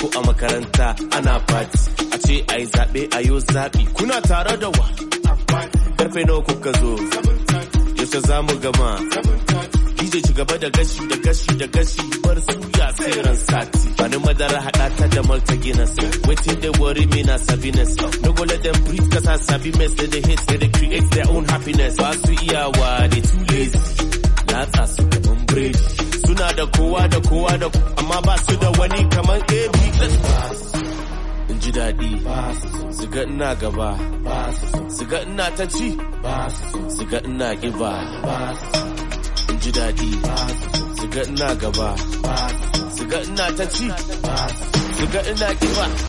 ko a makaranta ana fati a ce a yi zaɓe a yo zaɓi kuna tare da wa karfe nawa kuka zo yaushe za mu gama DJ ci gaba da gashi da gashi da gashi bar suya sai ran sati bani madara haɗa ta da malta guinness waiting they worry me na sabiness no go let them breathe cause I sabi mess they dey hate they dey create their own happiness ba su iyawa they too lazy latsa su kaman biredi suna da kowa da kowa da amma ba su da wani kaman AB in ji daɗi su ga ina gaba su ga ina ta ci su ga ina giba in ji daɗi su ga ina gaba su ga ina ta ci su ga ina giba